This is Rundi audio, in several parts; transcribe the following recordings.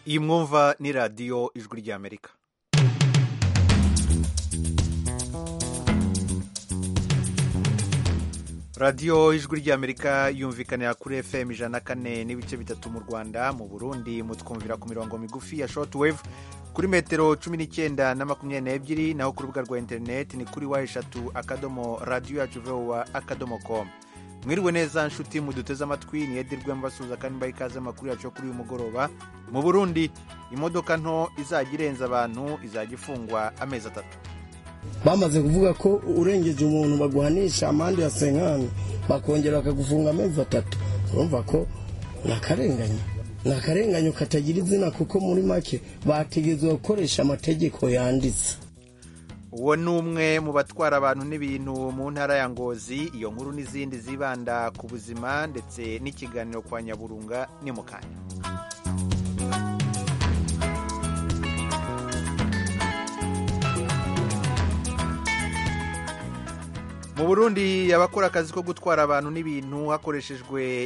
iyi mwumva ni radiyo ijwi ry'amerika radiyo ijwi ry'amerika yumvikanira kuri fm ijana na kane n'ibice bitatu mu rwanda mu burundi mutwumvira ku mirongo migufi ya shortwave kuri metero cumi n'icyenda na makumyabiri n'ebyiri naho ku rubuga rwa interineti ni kuri wa eshatu akadomo radiyo yacu vowa akadomo komu mwiriwe neza nshuti muduteze amatwi ni edirwe mbasuhuza kandi mbaha ikaze amakuru yacu yo kuri uyu mugoroba mu burundi imodoka nto izajya irenza abantu izajya ifungwa amezi atatu bamaze kuvuga ko urengeje umuntu baguhanisha amande ya senkani bakongera bakagufunga amezi atatu urumva ko ni akarengane ni akarenganyo katagira izina kuko muri make bategetswe gukoresha amategeko yanditse uwo ni umwe mu batwara abantu n'ibintu mu ntara ya ngozi iyo nkuru n'izindi zibanda ku buzima ndetse n'ikiganiro kwa nyaburunga ni mu kanya mu burundi abakora akazi ko gutwara abantu n'ibintu hakoreshejwe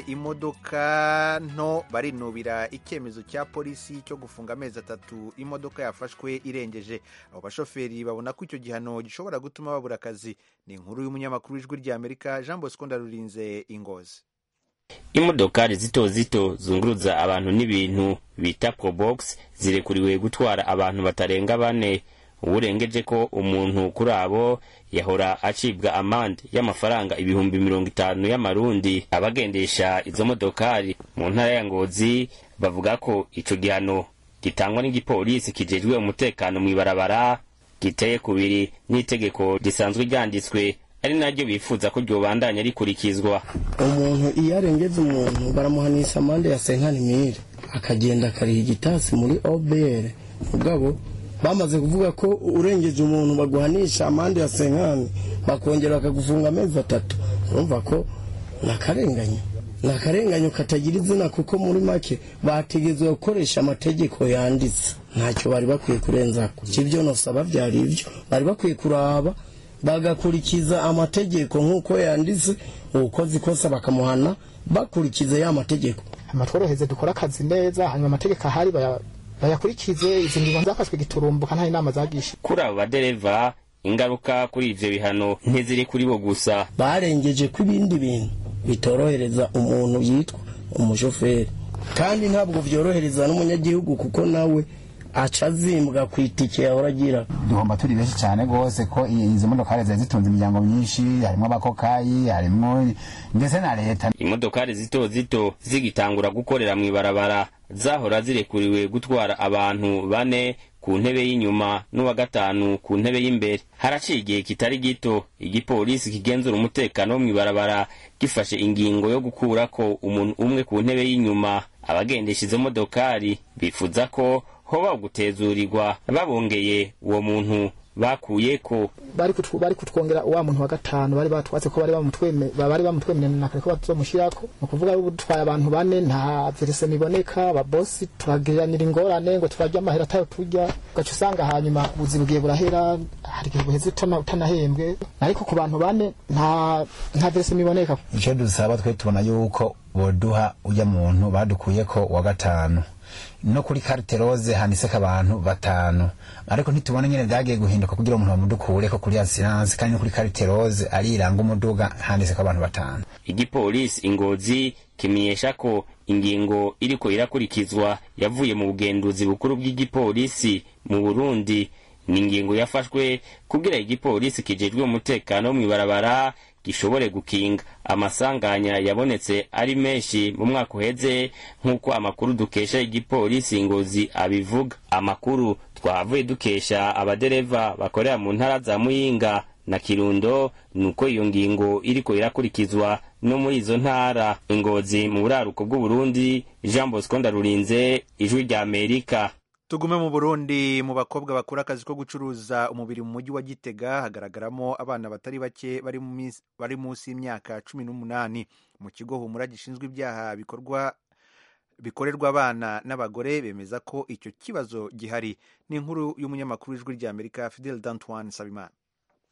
imodoka nto barinubira icyemezo cya polisi cyo gufunga amezi atatu imodoka yafashwe irengeje abo bashoferi babona ko icyo gihano gishobora gutuma babura akazi ni inkuru y'umunyamakuru w'ijwi ry'amerika jean bosco ndarurinze ingozi imodokari zito zito zunguruza abantu n'ibintu bita probox zirekuriwe gutwara abantu batarenga bane uwurengeje ko umuntu kuri abo yahora acibwa amande y'amafaranga ibihumbi mirongo itanu y'amarundi abagendesha izo modokari mu ntara ya ngozi bavuga ko ico gihano gitangwa n'igipolisi kijejwe umutekano mw'ibarabara giteye kubiri n'itegeko risanzwe ryanditswe ari naryo bifuza ko ryobandanya rikurikizwa umuntu iyo arengeze umuntu baramuhanisha amande ya senkani mire akagenda akariha igitasi muri obr mugabo bamaze kuvuga ko urengeje umuntu baguhanisha amande ya senkani bakongera bakagufunga amezi atatu urumva ko ni akarenganyo ni akarenganyo katagira izina kuko muri make bategetswe gukoresha amategeko yanditse ntacyo bari bakwiye kurenzako ibyo nosaba byari ibyo bari bakwiye kuraba bagakurikiza amategeko nk'uko yanditse uwukoze ikosa bakamuhana bakurikiza ya mategeko amatworoheze dukora akazi neza hanyuma amategeko ahari baya bayakurikize izi ngingo zafashwe giturumbuka nta inama zagisha kuri abo badereva ingaruka kuri ivyo bihano ntiziri kuri bo gusa barengeje ko ibindi bintu bitorohereza umuntu yitwa umushoferi kandi ntabwo vyorohereza n'umunyagihugu kuko nawe aca azimbwa ku itike yahora agira duhomba turi benshi cyane rwose ko izi modokari zari zitunze imiryango myinshi harimo abakokayi harimo ndetse na leta imodokari zito zito zigitangura gukorera mw'ibarabara zahora zirekuriwe gutwara abantu bane ku ntebe y'inyuma n'uwa gatanu ku ntebe y'imbere haraciye igihe kitari gito igipolisi kigenzura umutekano wo mw'ibarabara gifashe ingingo yo gukurako umuntu umwe ku ntebe y'inyuma abagendesha izo modokari bifuza ko hoba gutezurirwa babongeye uwo muntu bakuyeko bari kutw, bari kutwongera wa muntu wa gatanu bari batwatse ko bari bamutweme bari bamutwemerera na kare ko bazomushirako no kuvuga ubu dutwaye abantu bane nta verese miboneka ababosi turagiranira ingorane ngo turarya amahera atayo turya ugaca usanga hanyuma ubuzi bugiye burahera hari igihe buheze utanahembwe ariko ku bantu bane nta nta verese miboneka icyo dusaba twe tubona yuko boduha ujya muntu badukuyeko wa gatanu no kuri carte rose handitseko abantu batanu ariko ntitubona nyene vyagiye guhinduka kugira umuntu bamudukureko kuri assurance kandi no kuri carte rose ariranga umuduga handitseko abantu batanu igipolisi ingozi kimenyesha ko ingingo iriko irakurikizwa yavuye mu bugenduzi bukuru bw'igipolisi mu burundi ni ingingo yafashwe kugira igipolisi kijejwe umutekano wo mw'ibarabara gishobore gukinga amasanganya yabonetse ari menshi mu mwaka uheze nk'uko amakuru dukesha igipolisi ngozi abivuga amakuru twahavuye dukesha abadereva bakorera mu ntara za muyinga na kirundo nuko iyo ngingo iriko irakurikizwa no muri izo ntara ingozi mu buraruko bw'uburundi jean bosco ndarurinze ijwi rya amerika tugume mu burundi mu bakobwa bakora akazi ko gucuruza umubiri mu mujyi wa gitega hagaragaramo abana batari bake bari munsi y'imyaka cumi n'umunani mu kigo humura gishinzwe ibyaha bikorwa bikorerwa abana n'abagore bemeza ko icyo kibazo gihari ni inkuru y'umunyamakuru w'ijwi ry'amerika fidel dantoine sabimana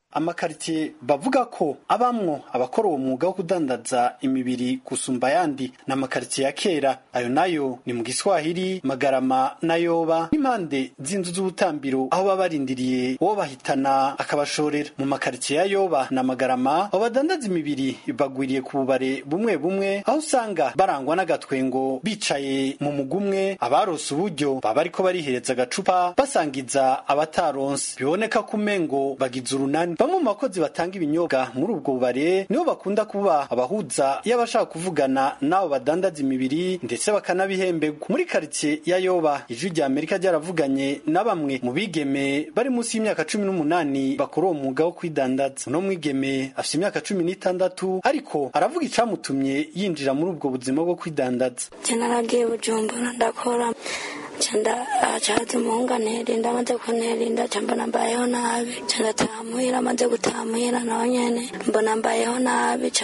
amakaritiye bavuga ko abamwo abakora uwo mwuga wo kudandaza imibiri gusumba ayandi ni amakaritiye ya kera ayo nayo ni mu giswahili magarama na yoba n'impande z'inzu z'ubutambiro aho baba barindiriye uwo bahitana akabashorera mu makaritiye ya yoba na magarama abo badandaza imibiri bagwiriye ku bubare bumwe bumwe aho usanga barangwa n'agatwengo bicaye mu mugumwe abarose uburyo baba ariko barihereza agacupa basangiza abataronse biboneka ko umengo bagize urunani bamwe mu bakozi batanga ibinyobwa muri ubwo bubare nibo bakunda kuba abahuza iyo abashaka kuvugana n'abo badandaza imibiri ndetse bakanabihemberwa muri karitsiye ya yoba ijwi rya amerika ryaravuganye na bamwe mu bigeme bari munsi y'imyaka cumi n'umunani bakora uwo mwuga wo kwidandaza uno mwigeme afite imyaka cumi n'itandatu ariko aravuga icamutumye yinjira muri ubwo buzima bwo kwidandaza naragiye bujumbura ndakora canda acaza umuhungu anterinda amaze kunterinda ca mbona mbayeho nabi ca ndataha muhira amaze gutaha muhira naho nyene mbona mbayeho nabi ca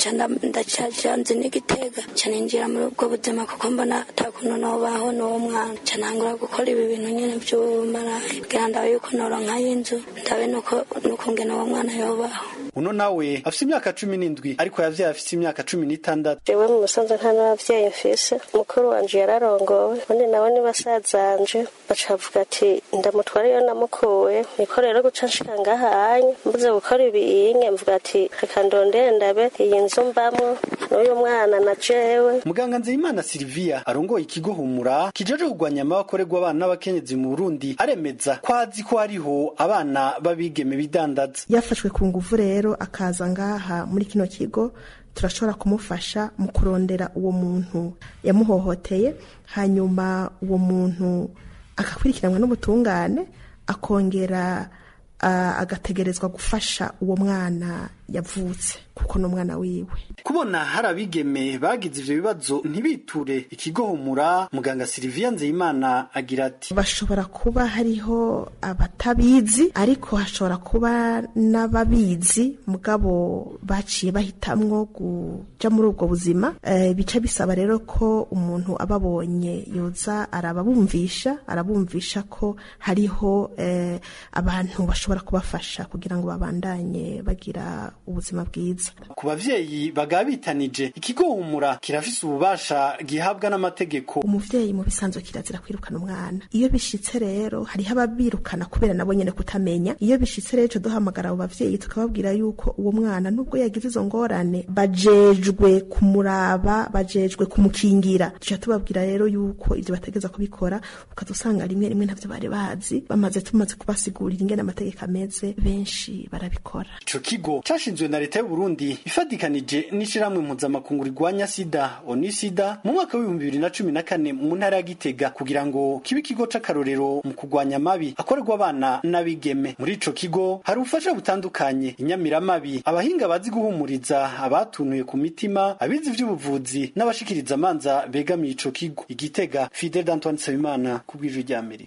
ndacaja nzi n'igitega ca ninjira muri ubwo buzima kuko mbona ata kuntu nobaho n'uwo mwana ca ntangura gukora ibi bintu nyene vy'ubumarayi kugira ndabe yuko noronka y'inzu ndabe n'ukungene uwo mwana yobaho uno nawe afite imyaka cumi n'indwi ariko yavyaye afite imyaka cumi n'itandatu jewe mu musanze nta n'abavyeyi mfise mukuru wanje yararongowe ubundi nawe ni basazanje baca bavuga ati ndamutwara iyo namukuye niko rero guca nshika ngahanye mbuze gukora ibiyinge mvuga ati reka ndondere ndabe iyi nzu mbamwo n'uyu mwana na jewe muganga nzeyimana silvia arongoye ikigo humura kijeje kurwanya amabakorerwa abana n'abakenyezi mu burundi aremeza ko azi ko hariho abana b'abigeme bidandaza yafashwe ku nguvu rero akaza ngaha muri kino kigo turashobora kumufasha mu kurondera uwo muntu yamuhohoteye hanyuma uwo muntu agakurikiranwa n'ubutungane akongera agategerezwa gufasha uwo mwana yavutse kuko ni umwana wiwe kubona hari abigeme bagize ivyo bibazo ntibiture ikigo humura muganga Silvia Nzeyimana agira ati bashobora kuba hariho abatabizi ariko hashobora kuba n'ababizi mugabo baciye bahitamwo kuja muri ubwo buzima e, bica bisaba rero ko umuntu ababonye yoza arababumvisha arabumvisha ko hariho e, abantu bashobora kubafasha kugira ngo babandanye bagira ubuzima bwiza ku bavyeyi bagaba bitanije ikigo humura kirafise ububasha gihabwa n'amategeko umuvyeyi mu bisanzwe kirazira kwirukana umwana iyo bishitse rero hariho ababirukana kubera nabo nyene kutamenya iyo bishitse rero duhamagara abo bavyeyi tukababwira yuko uwo mwana nubwo yagize izo ngorane bajejwe kumuraba bajejwe kumukingira tuca tubabwira rero yuko ivyo bategeza kubikora ukazusanga rimwe rimwe ntavyo bari bazi bamaze tumaze kubasigurira ingene amategeko ameze benshi barabikora ico kigo cashinzwe na leta y'u Burundi ifadikanije n'ishirahamwe mpuzamakungu rigwanya sida onisida mu mwaka w'ibihumbi bibiri na cumi na kane mu ntara ya Gitega kugira ngo kibe ikigo c'akarorero mu kurwanya amabi akorerwa abana n'abigeme muri ico kigo hari ubufasha butandukanye inyamiramabi abahinga bazi guhumuriza abatunuye ku mitima abizi ivy'ubuvuzi n'abashikiriza amanza begamiye ico kigo igitega Fidel Antoine Nsabimana ku bw'ijwi rya Amerika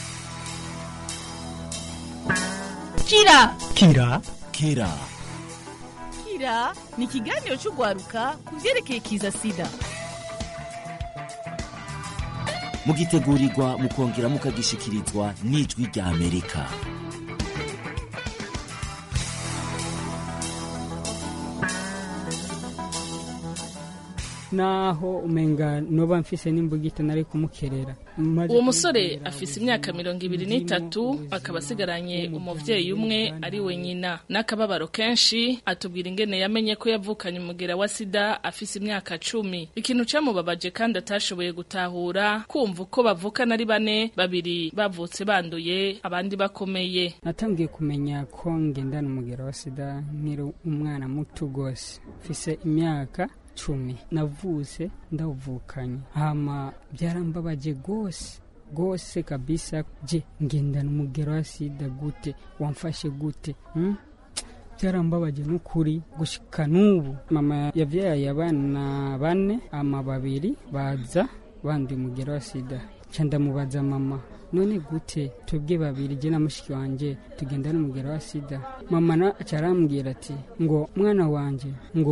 kira kira kira kira ni ikiganiro cy'urwaruka ku byerekeye kiza sida mugitegurirwa mukongera mukagishikirizwa n'ijwi rya amerika naho umenga noba mfise n'imbugita nari kumukerera uwo musore afise imyaka mirongo ibiri n'itatu akaba asigaranye umuvyeyi umwe ari we nyina n'akababaro kenshi atubwira ingene yamenye ko yavukanye umugera wa sida afise imyaka cumi ikintu camubabaje kandi atashoboye gutahura kumva uko bavukana ari bane babiri bavutse banduye abandi bakomeye natangiye kumenya ko ngendana umugera wa sida nkiri umwana muto gose mfise imyaka cumi navuse ndawuvukanye hama byarambabaje gose gose kabisa je ngendana umugero wa sida gute wamfashe gute hmm? byarambabaje n'ukuri gushika n'ubu mama yavyaye abana bane ama babiri baza banduye umugero wa sida ca ndamubaza mama none gute twebwe babiri je na mushiki wanje tugendana umugero wa sida mama na acarambwira ati ngo mwana wanje ngo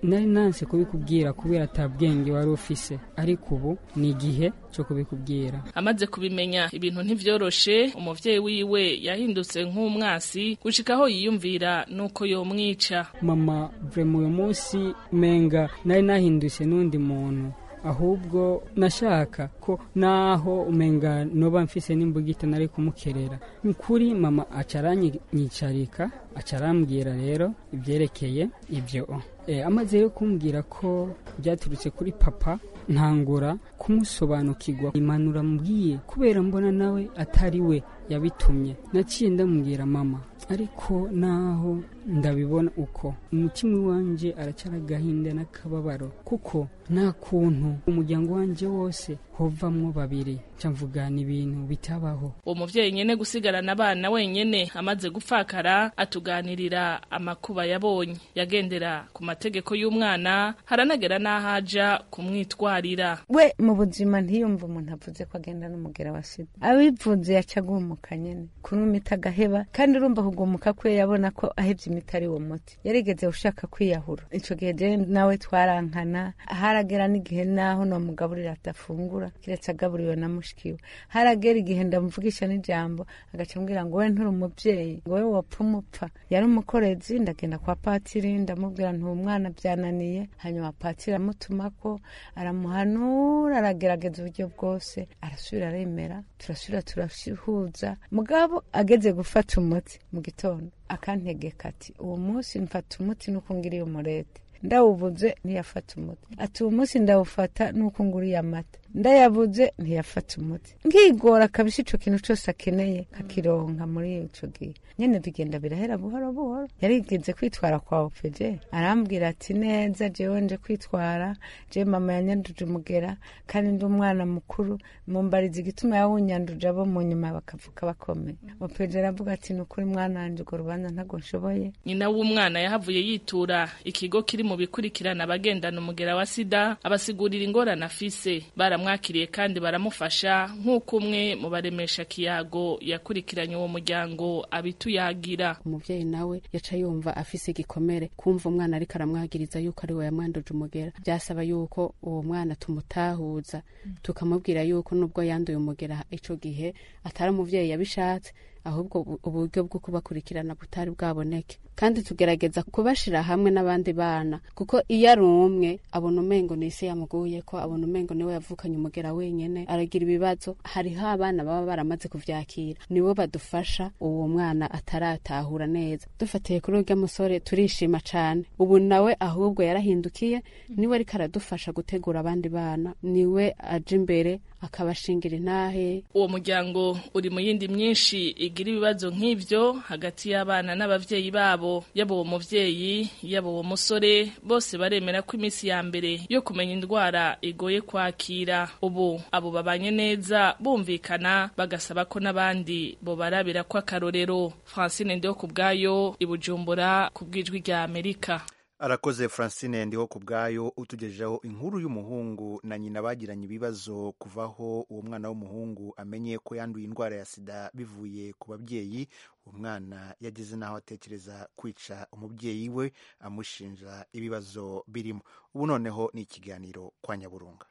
nari nanse kubikubwira kubera ata bwenge wari ufise ariko ubu ni igihe cyo kubikubwira amaze kubimenya ibintu ntivyoroshe umuvyeyi wiwe yahindutse nk'umwasi gushika aho yiyumvira nuko yomwica mama vrema uyu munsi menga nari nahindutse n'undi muntu ahubwo nashaka ko naho umenga noba mfise n'imbugita nari kumukerera nkuri mama acaranyicarika acarambwira rero ibyerekeye ibyo e, amaze yo kumbwira ko byaturutse kuri papa ntangura kumusobanukirwa imanura mbwiye kubera mbona nawe atari we yabitumye naciye ndamubwira mama ariko naho ndabibona uko umutima wanje aracara agahinda n'akababaro kuko nta kuntu umuryango wanje wose hovamwo babiri mvugana ibintu bitabaho uwo muvyeyi nyene gusigarana abana wenyene amaze gupfakara atuganirira amakuba yabonye yagendera ku mategeko y'umwana haranagera n'aho aja kumwitwarira we mu buzima ntiyumva umuntu avuze ko agenda n'umugera wa sida abivuze yaca agumuka nyene kunywa imiti agaheba kandi urumva kugumuka kwe yabona ko ahevye imiti ari uwo muti yarigeze ushaka kwiyahura ico gihe je nawe twarankana haragera n'igihe naho nomugaburira adafungura kiretse agaburiwe na mushikiwe haragera igihe ndamuvugisha n'ijambo agaca ambwira ngo we nturi umuvyeyi ngo we wopfa umupfa yari umukorezi ndagenda kwa patiri ndamubwira nti uwo mwana byananiye hanyuma patiri amutumako aramuhanura aragerageza uburyo bwose arasubira aremera turasubira turahuza mugabo ageze gufata umuti mu gitondo akantegeka ati uwo munsi mfata umuti nuko ngiriye umurete ndawubuze ntiyafata umuti ati uwo munsi ndawufata nuko nguriye amata ndayabuze ntiyafata umuti nkigora kabisa ico kintu cose akeneye kakironka muri ico gihe nyene bigenda birahera buhoro buhoro yarigeze kwitwara kwa opeje arambwira ati neza jewe nje kwitwara je mama yanyanduje umugera kandi ndi umwana mukuru mumbariza igituma yawunyanduje abo mu nyuma bakavuka bakomeye opeje aravuga ati ni ukuri mwana wanje urwo rubanza ntago nshoboye nyina w'umwana yahavuye yitura ikigo kiri mu bikurikirana abagendana umugera wa sida abasigurira ingorane afise baramwakiriye kandi baramufasha nk'uko umwe mu baremesha kiyago yakurikiranye uwo muryango abituyagira umuvyeyi nawe yaca yumva afise igikomere kumva umwana ariko aramwagiriza yuko ari we yamwanduje umugera byasaba yuko uwo mwana tumutahuza tukamubwira yuko nubwo yanduye umugera ico gihe atari umuvyeyi yabishatse ahubwo uburyo bwo kubakurikirana butari bwaboneke kandi tugerageza kubashira hamwe n'abandi bana kuko iyo ari umwe abona umengo ni isi yamuguye ko abona umengo niwe yavukanye umugera wenyene aragira ibibazo hariho abana baba baramaze kuvyakira nibo badufasha uwo mwana ataratahura neza dufatiye kuri urya musore turishima cane ubu nawe ahubwo yarahindukiye niwe ariko aradufasha gutegura abandi bana niwe aja imbere akabashingira intahe uwo muryango uri mu yindi myinshi igira ibibazo nk'ivyo hagati y'abana n'abavyeyi babo yaba uwo muvyeyi yaba uwo musore bose baremera ko iminsi ya mbere yo kumenya indwara igoye kwakira ubu abo babanye neza bumvikana bagasaba ko n'abandi bobarabira ko akarorero francine ndiho ku bwayo ibujumbura ku bw'ijwi rya amerika arakoze francine ndiho ku bwayo utugejejeho inkuru y'umuhungu na nyina bagiranye ibibazo kuvaho uwo mwana w'umuhungu amenye ko yanduye indwara ya sida bivuye ku babyeyi uwo mwana yageze n'aho atekereza kwica umubyeyi we amushinja ibibazo birimo ubu noneho ni ikiganiro kwa nyaburunga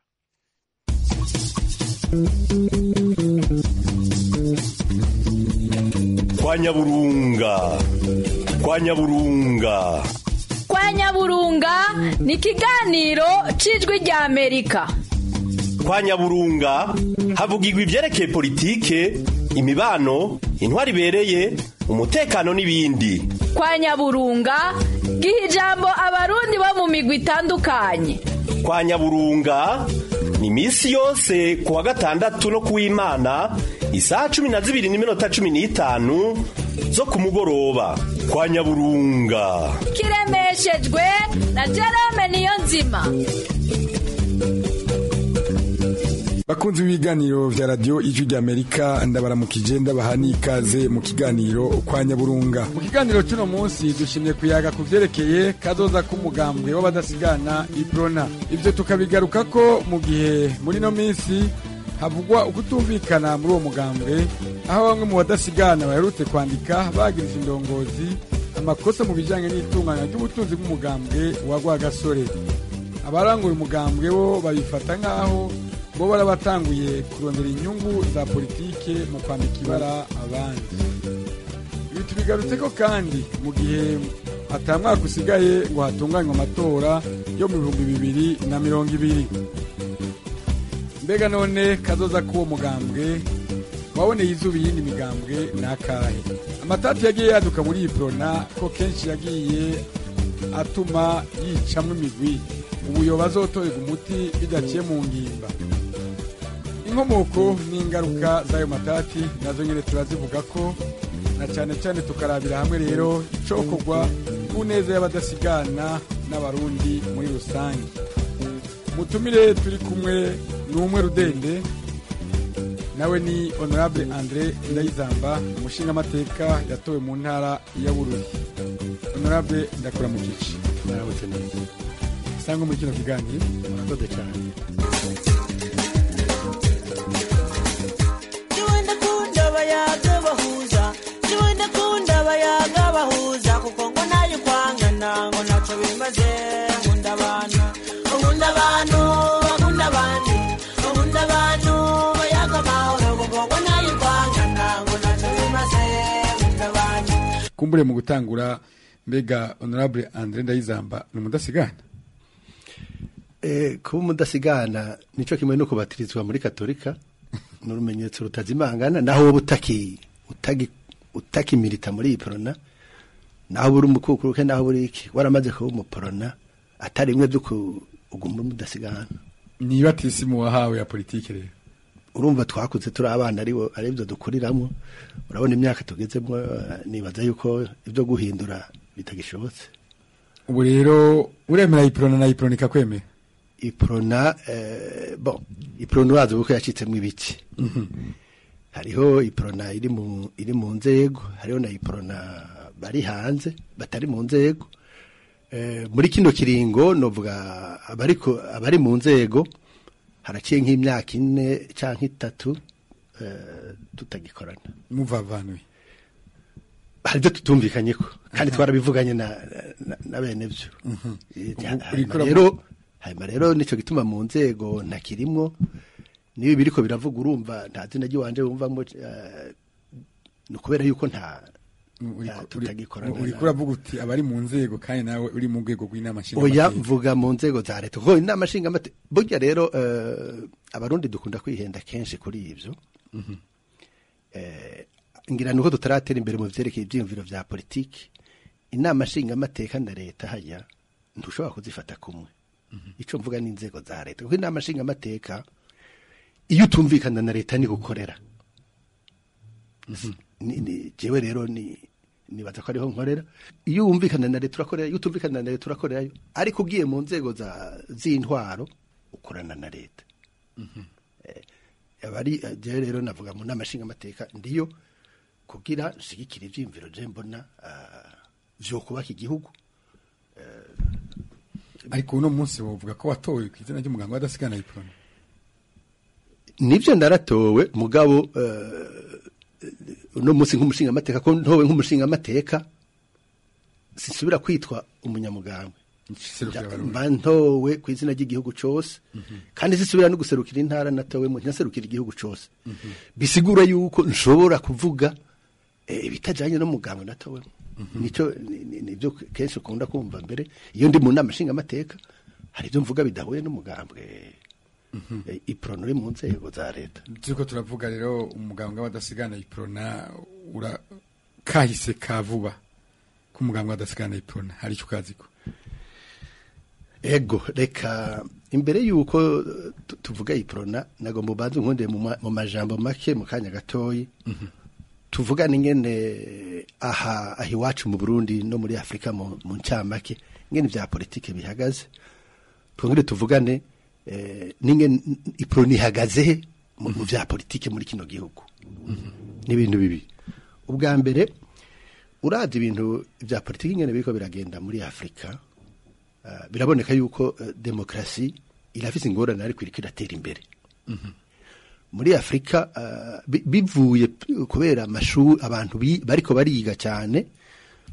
kwa nyaburunga kwa nyaburunga kwa nyaburunga ni ikiganiro cy'ijwi rya amerika kwa nyaburunga havugirwa ibyerekeye politike imibano intwari ibereye umutekano n'ibindi kwa nyaburunga giha ijambo abarundi bo mu migwi itandukanye kwa nyaburunga ni iminsi yose ku wa gatandatu no ku w'imana isaha cumi na zibiri n'iminota cumi n'itanu zo ku mugoroba kwa nyaburunga kiremeshejwe na jerome niyo nzima bakunzi b'ibiganiro vya radiyo ijwi ry'amerika ndabaramukije ndabaha n'ikaze mu kiganiro kwa nyaburunga mu kiganiro cy'uno munsi dushimye kuyaga ku vyerekeye kazoza k'umugambwe w'abadasigana iprona ivyo tukabigaruka ko mu gihe muri no minsi havugwa ukutumvikana muri uwo mugambwe aho bamwe mu badasigana baherutse kwandika bagiriza indongozi amakosa mu bijyanye n'itunganya ry'ubutunzi bw'umugambwe wa rwagasore abaranguye umugambwe bo babifata nk'aho bo barabatanguye kurondera inyungu za politike mu kwambika ibara abandi ibi tubigarutse ko kandi mu gihe atamwaka usigaye ngo hatunganywe amatora yo mu bihumbi bibiri na mirongo ibiri mbega none kazoza k'uwo mugambwe waboneye izuba iyindi migambwe ni akahe amatati yagiye yaduka muri iyi porona ko kenshi yagiye atuma yicamwo imigwi ubuyoba azotorerwa umuti bidaciye mu ngimba inkomoko n'ingaruka z'ayo matati nazo nyine turazivuga ko na cyane cyane tukarabira hamwe rero icokorwa ku neza y'abadasigana n'abarundi muri rusange mutumire turi kumwe ni umwe rudende nawe ni honorable andre ndayizamba umushingamateka yatowe mu ntara ya bururi honorable ndakura mu gice narabutse neza sanga muri kino kiganiro murakoze cyane Jiwe ndakunda abayaga bahuza Jiwe ndakunda abayaga bahuza kuko ngo nayo kwangana ngo ntacyo bimaze nkunda abantu nkunda abantu bakunda abandi nkunda abantu bayaga amahoro kuko ngo nayo kwangana ngo ntacyo bimaze nkunda abantu kumbure mu gutangura mbega honorable andre ndayizamba ni umudasigana Eh, kuba umudasigana nico kimwe no kubatirizwa muri katolika ni urumenyetso rutazimangana naho wowe utaki utagi utakimirita muri iyi porona naho buri umukukuruke naho buri iki waramaze kuba umuporona atari bimwe byo kuguma umudasigana ni batisimu wahawe ya politike rero urumva twakuze turi abana aribo aribyo dukuriramo urabona imyaka tugezemo eh, nibaza yuko ibyo guhindura bitagishobotse ubu rero uremera iprona na iprona ikakwemera iprona eh, bon iprona urazi kuko yacitsemo ibiki hariho iprona iri mu iri mu nzego hariho na iprona bari hanze batari mu nzego eh, muri kino kiringo novuga abari ko- abari mu nzego haraciye nk'imyaka ine canke itatu eh, tutagikorana muvavanuye hari ibyo tutumvikanyeko kandi twarabivuganye na, na, na bene byo Eh, Ubu hanyuma urikora mu- rero hanyuma rero nico gituma mu nzego ntakirimwo niba biriko biravuga urumva nta zina ry'iwanje wumvamo eh, ni ukubera yuko nta nta- tutagikorana uriko uravuga uti abari mu nzego kandi nawe uri mu rwego rw'inama oya nshingamateka mvuga mu nzego za leta kuko inama nshingamateka burya rero eh, abarundi dukunda kwihenda kenshi kuri ivyo Mhm. eh, ngira nuko tutaratera imbere mu vyerekeye ivyiyumviro vya politiki inama nshingamateka na leta haya ntushobora kuzifata kumwe ico mvuga n'inzego za leta kuko inama nshingamateka iyo utumvikana na leta ni gukorera ni, ni, jewe rero ni nibaza ko ariho nkorera iyo wumvikana na leta urakorera iyo utumvikana na leta urakorerayo ariko ugiye mu nzego za z'intwaro ukorana na leta abari jewe rero navuga mu nama nshingamateka ndiyo kugira nshigikira ivyiyumviro je mbona ah, vyo kubaka igihugu ariko uno munsi wovuga ko watowe ku izina ry'umuganga w'adasigana iprona nivyo naratowe mugabo eh, uno munsi nk'umushingamateka ko ntowe nk'umushingamateka sinsubira kwitwa umunyamugambwe mba ntowe ku izina ry'igihugu cose kandi sisubira no guserukira intara natowemo ntaserukira igihugu cose bisigura yuko nshobora kuvuga eh, ibitajanye n'umugambwe natowemo nico ni- ni- nivyo kenshi ukunda kumva mbere iyo ndi mu nama nshingamateka hari ibyo mvuga bidahuye n'umugambwe eh, iprono uri mu nzego za leta turiko turavuga rero umuganga w'adasigana iprona ura kahise ka vuba k'umuganga w'adasigana iprona hari icyo ukaziko ego reka imbere yuko eh, tu- tuvuga iprona nagomba ubanze unkundire mu ma- mu majambo make mu kanya gatoyi tuvugane ingene aha aha iwacu mu Burundi no muri Afrika mu mu ncamake ingene vya politike bihagaze twongere tuvugane eh, n'ingene iprona ihagaze he mu mu vya politike muri kino gihugu n'ibintu bibi ubwa mbere uravye ibintu vya politike ingene biriko biragenda muri Afrika uh, biraboneka yuko uh, demokrasi irafise ingorane ariko iriko iratera imbere muri Afrika uh, bi- bivuye p- kubera amashuri abantu bi- bariko bariga cyane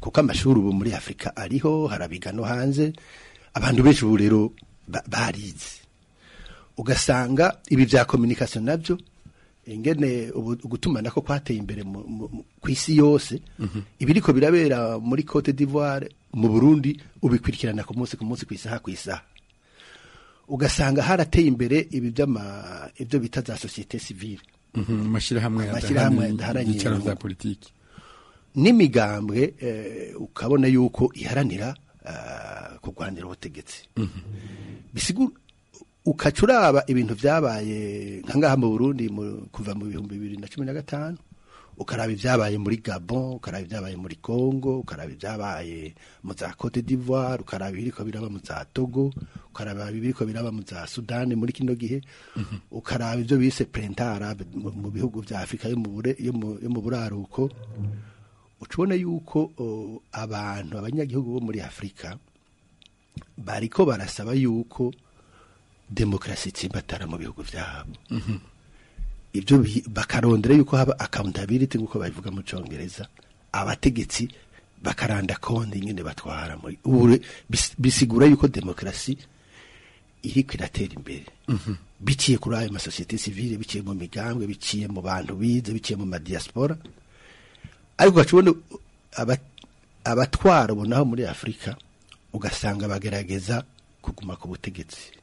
kuko amashuri ubu muri afurika ariho harabiga no hanze abantu benshi ubu rero ba- barize ugasanga ibi bya communication nabyo ingene ubu- ugutumanako kwateye imbere mu- mu- mu- ku isi yose ibiriko birabera muri Cote d'Ivoire mu Burundi ubikurikirana ku munsi ku munsi ku isaha ku isaha ugasanga harateye imbere ibi by'ama ibyo bita za societe civile Mhm, amashyirahamwe Amashyirahamwe adaharanira adaharanira ibyicaro inyungu. za politiki n'imigambwe eh, ukabona yuko iharanira ah, kurwanira ubutegetsi bisigura ukaca uraba ibintu byabaye nka ngaha mu Burundi mu- kuva mu bihumbi bibiri na cumi na gatanu ukaraba ibyabaye muri Gabon ukaraba ibyabaye muri Congo ukaraba ibyabaye mu za Cote d'Ivoire ukaraba ibiriko biraba mu za Togo ukaraba ibiriko biraba mu za Sudani muri kino gihe ukaraba ibyo bise printemps arabe mu mu bihugu bya Afrika yo mu bure- yo mu- yo mu buraruko ucubona yuko o, abantu abanyagihugu bo muri Afrika bariko barasaba yuko demokarasi itsimbatara mu bihugu byabo ibyo bi- bakarondera yuko haba accountability nk'uko babivuga mu congereza abategetsi bakaranda konti nyine batwara muri ubu re- bis- bisigura yuko demokarasi iriko iratera imbere biciye kuri ayo masosiyete sivile biciye mu migambwe biciye mu bantu bize biciye mu madiaspora ariko ugacubona aba- abatwara ubonaho muri afurika ugasanga bagerageza kuguma ku butegetsi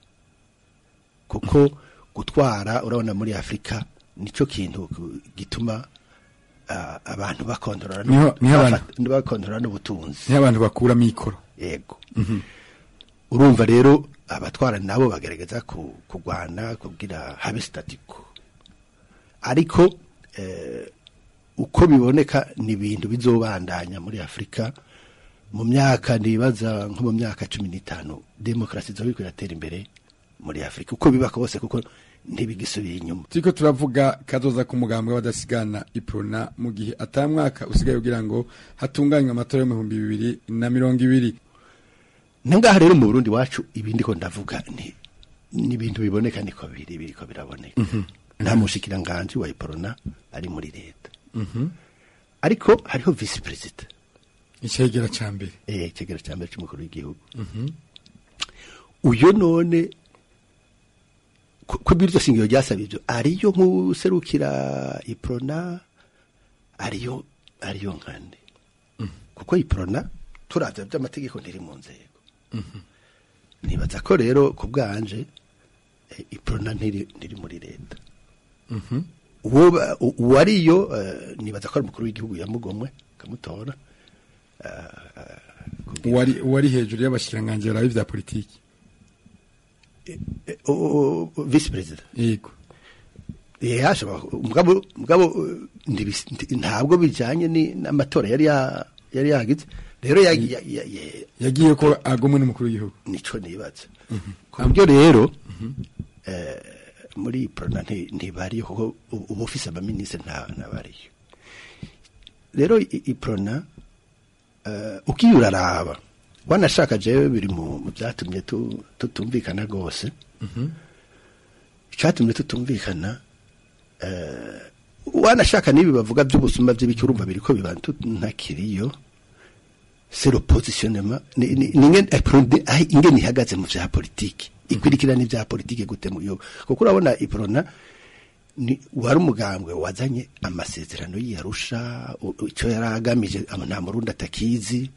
kuko gutwara urabona muri afurika nicyo kintu ku- gituma ah, abantu bakontorora no- Niho- niho abantu- bafata- bakontorora n'ubutunzi niho abantu bakura mikoro yego urumva rero abatwara nabo bagerageza ku- kurwana kugira habe statiko ariko eh, uko biboneka ni ibintu bizobandanya muri afurika mu myaka nibaza nko mu myaka cumi n'itanu demokarasi izoba iriko iratera imbere muri afurika uko biba kose kuko ntibigisubiye inyuma turiko turavuga kazoza ku mugambwe w'abadasigana iprona mu gihe ata mwaka usigaye kugira ngo hatunganywe amatora yo mu bihumbi bibiri na mirongo ibiri nangaha rero mu burundi wacu ibindi ko ndavuga ni ni ibintu biboneka niko biri biriko biraboneka Mhm. nta mushikiranganji wa iporona ari muri leta ariko hariho visi perezida icegera ca mbere eh icegera ca mbere c'umukuru w'igihugu Mhm. uyo none ku- ko biryo shingiro ryasaba ivyo ariyo nk'userukira iprona ariyo ariyo nkande kuko iprona turavya vy'amategeko ntiri mu nzego nibaza ko rero ku bwanje eh, iprona ntiri ntiri muri leta uwo ba- u- uwariyo eh, nibaza ko ari umukuru w'igihugu yamugomwe kamutora uwari uwari hejuru y'abashikiranganji barabe vya politiki visi perezida yego yashobora mugabo mugabo eh, ntibis- nti- ntabwo bijanye ni- n'amatora yari ya- yari yagize rero yagi- ya- ya- ya- yagiye ko agomwe n'umukuru w'igihugu nico nibaza ku buryo rero eh, muri prona nti- ntibariyo kuko ubu ubu ufise abaminisitiri nta ntabariyo rero i- iprona eh, ugiye uraraba wanashaka jewe biri mu mu byatumye tu- tutumvikana rwose icyatumye tutumvikana eh, wanashaka n'ibi bavuga by'ubusuma by'ibiki urumva biriko biba tu- ntakiriyo c'est le positionnement ni ni- ni ingene eh, Prona- aho ingene ihagaze mu vya politiki ikurikirana ibya politiki gute mu gihugu kuko urabona iprona ni wari umugambwe wazanye amasezerano y'iyarusha icyo yari agamije aba nta murundi atakizi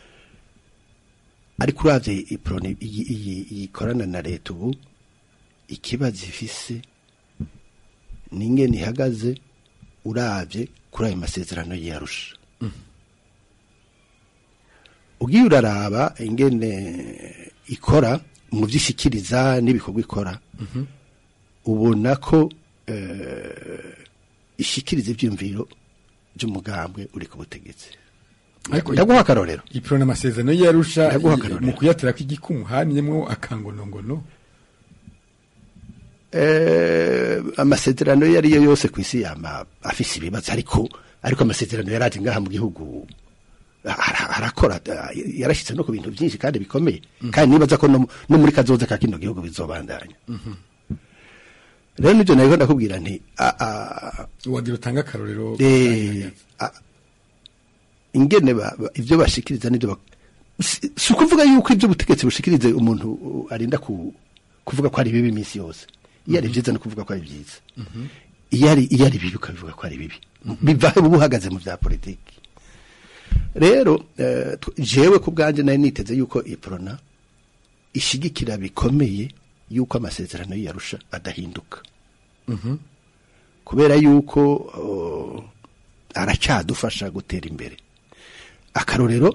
ariko uravye iprona iyi- iyi- iyikorana na leta ubu ikibazo ifise ni ingene ihagaze uravye kuri ayo masezerano y'iyarusha ugiye uraraba ingene ikora mu vyishikiriza n'ibikorwa ikora ubona ko eh, ishikiriza ivyumviro by'umugambwe uri ku butegetsi Ariko ndaguha akarorero iprona amasezerano yarusha Ndaguha akarorero. mu kuyatera kw'igikumu hanyemwo akangonongono eh, amasezerano iyo ariyo yose ku isi yama afise ibibazo ariko ariko amasezerano yaraje ngaha mu gihugu ara- arakora ah, yarashitse no ku bintu byinshi kandi bikomeye kandi nibaza ko no, no muri kazoza ka kino gihugu bizobandanya rero nivyo nariko ndakubwira nti ah, ah, wagira utanga akarorero eh, ah, ingene ba- ba- ivyo bashikiriza n'ivyo bak- si si ukuvuga yuko ivyo ubutegetsi bushikirize umuntu uh, arinda ku, kuvuga ko ari bibi iminsi yose iyo ari vyiza no kuvuga ko ari vyiza iyo ari iyo ari bibi ukabivuga ko ari bibi bivahe buba uhagaze mu vya politiki rero eh, tw- jewe ku bwanje nari niteze yuko iprona ishigikira bikomeye yuko amasezerano y'iyarusha adahinduka kubera yuko uh, aracyadufasha gutera imbere akarorero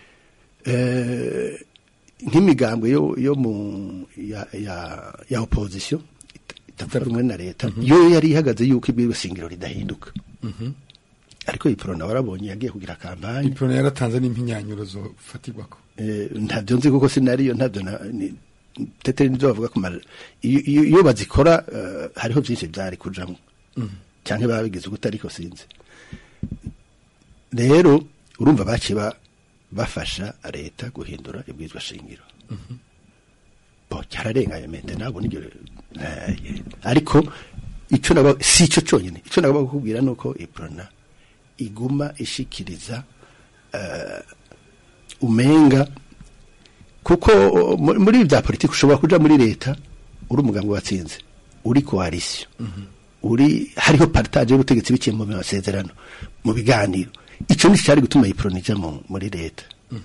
eh, nk'imigambwe yo, yo mu ya, ya, ya opposition it- itavuga rumwe na leta yo yari ihagaze yuko ibyo shingiro ridahinduka ariko iprona warabonye yagiye kugira kampanye iprona yaratanze n'impinyanyo zofatirwako eh, ntabyo nzi kuko sinariyo ntabyo na- ni- teteri nibyo bavuga ku mara iyo iyo- iyo bazikora eh, hariho byinshi byari kujamwo cyangwa babigize uko ariko sinzi rero urumva baciye ba- bafasha leta guhindura ibwizwa shingiro bo cyararenganye mente ntabwo nibyo eh, ariko icyo naba si icyo cyonyine icyo nagomba kukubwira ni uko iprona iguma ishikiriza eh, umenga kuko mu- muri bya politiki ushobora kuja muri leta uri umuganga watsinze uri koalisiyo uri hariho partage y'ubutegetsi biciye mu masezerano mu biganiro icyo ni cyari gutuma iprona ija mu- muri leta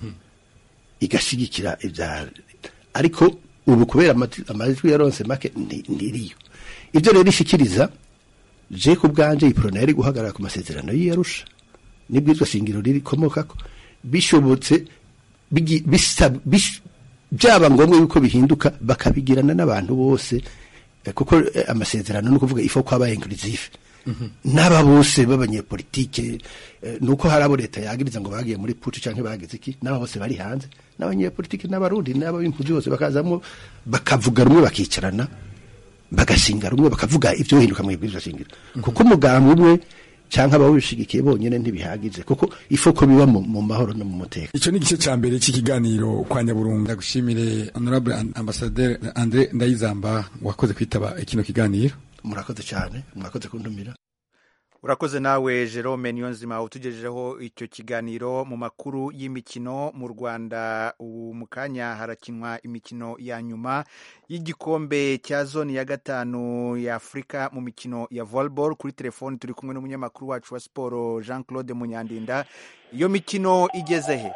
igashigikira ibya ariko ubu kubera amati- amajwi yaronse make ndi- ndiriyo ibyo rero ishikiriza je ku bwanje iprona yari guhagarara ku masezerano y'iyarusha nibwizwa shingiro ririkomokako bishobotse bigi- bisa- bish- byaba ngombwa yuko bihinduka bakabigirana n'abantu bose eh, kuko eh, amasezerano ni ukuvuga ifo ko aba inclusive n'aba bose b'abanyepolitike eh, nuko hari abo leta yagiriza ngo bagiye muri pucu cyangwa bagize iki n'aba bose bari hanze n'abanyepolitike n'abarundi n'ab'impuzi bose bakazamo bakavuga rumwe bakicarana bagashinga rumwe bakavuga ibyo hinduka mu ibwirizwa shingiro kuko umugambi umwe cyangwa abawushigikiye bonyine ntibihagije kuko ifoko biba mu, mu mahoro no mu mutekano icyo ni igice cya mbere cy'ikiganiro kwa nyaburunga ndagushimire honorable An- ambassadeur andre ndayizamba wakoze kwitaba kino kiganiro murakoze cyane murakoze kuntumira urakoze nawe jerome niyonzima utugejejeho icyo kiganiro mu makuru y'imikino mu rwanda ubu mu kanya harakinwa imikino ya nyuma y'igikombe cya zone ya gatanu ya afurika mu mikino ya volleyball kuri telefoni turi kumwe n'umunyamakuru wacu wa siporo jean claude munyandinda iyo mikino igeze he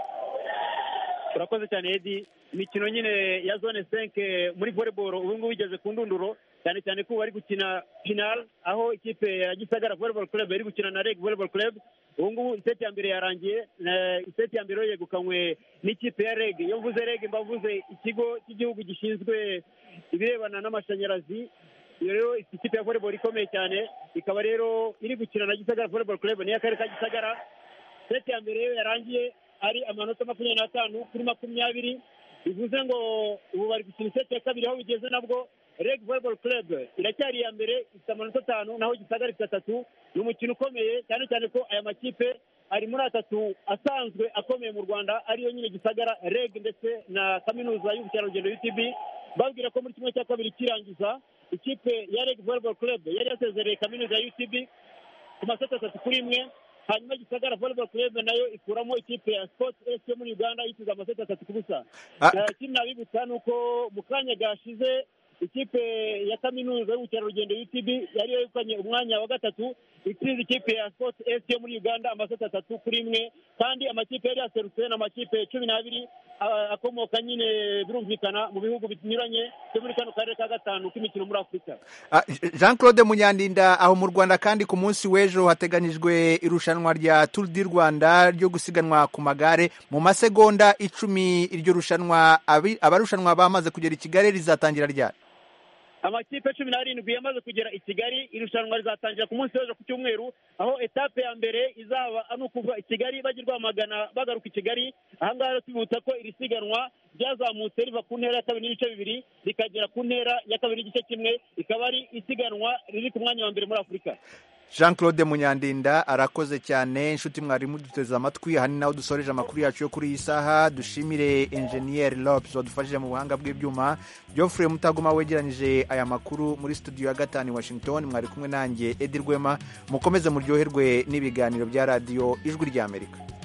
urakoze cyane edi imikino nyine ya zone senke muri volleyball ubu ngubu igeze ku ndunduro cyane cyane ko bari gukina final aho ikipe ya gisagara volleyball club iri gukina na reg volleyball club ubu ngubu iseti ya mbere yarangiye na- iseti ya mbere yo yegukanywe n'ikipe ya reg iyo mvuze reg mba mvuze ikigo cy'igihugu gishinzwe ibirebana n'amashanyarazi iyo rero ikipe ya volleyball ikomeye cyane ikaba rero iri gukina na gisagara volleyball club niyo akarere ka gisagara seti ya mbere yo yarangiye ari amanota makumyabiri n'atanu kuri makumyabiri bivuze ngo ubu bari gukina iseti ya kabiri aho bigeze nabwo reg volleyball club iracyari iya mbere ifite amanota atanu naho gisagara ifite atatu ni umukino ukomeye cyane cyane ko aya makipe ari muri atatu asanzwe akomeye mu rwanda ariyo nyine gisagara reg ndetse na kaminuza y'ubukerarugendo utb babwira ko muri kimwe cya kabiri kirangiza ikipe ya reg volleyball club yari yasezereye kaminuza ya utb ku maseti atatu kuri imwe hanyuma gisagara volleyball club nayo ikuramo ikipe ya sports s yo muri uganda yiteze amaseti atatu ku busa Ah. Eh, ikindi nabibutsa ni uko mu kanya gashize ikipe ya kaminuza y'ubukerarugendo utb yari yegukanye umwanya wa gatatu itsinze ikipe ya sports s yo muri uganda amaseti atatu kuri imwe kandi amakipe yari yaserutse ni amakipe cumi n'abiri ah, akomoka nyine birumvikana mu bihugu binyuranye byo muri kano karere ka gatanu k'imikino muri afurika Ah, jean claude munyandinda aho mu rwanda kandi ku munsi w'ejo hateganyijwe irushanwa rya tour du rwanda ryo gusiganwa ku magare mu masegonda icumi iryo rushanwa abi- abarushanwa bamaze kugera i kigali rizatangira ryari amakipe cumi n'arindwi yamaze kugera i kigali irushanwa rizatangira ku munsi w'ejo ku cyumweru aho etape ya mbere izaba ari ukuva i kigali bajya i rwamagana bagaruka i kigali ahangaha rero tubibutsa ko iri siganwa ryazamutse riva ku ntera ya kabiri n'ibice bibiri rikagera ku ntera ya kabiri n'igice kimwe rikaba ari isiganwa riri ku mwanya wa mbere muri afurika jean claude munyandinda arakoze cyane inshuti mwarimu duteze amatwi aha ni naho dusoreje amakuru yacu yo kuri iyi saha dushimire enjeniyeri lopes wadufashije mu buhanga bw'ibyuma geoffrey mutagoma wegeranyije aya makuru muri studio ya gatanu i washington mwari kumwe nanjye edi rwema mukomeze muryoherwe n'ibiganiro bya radiyo ijwi ry'amerika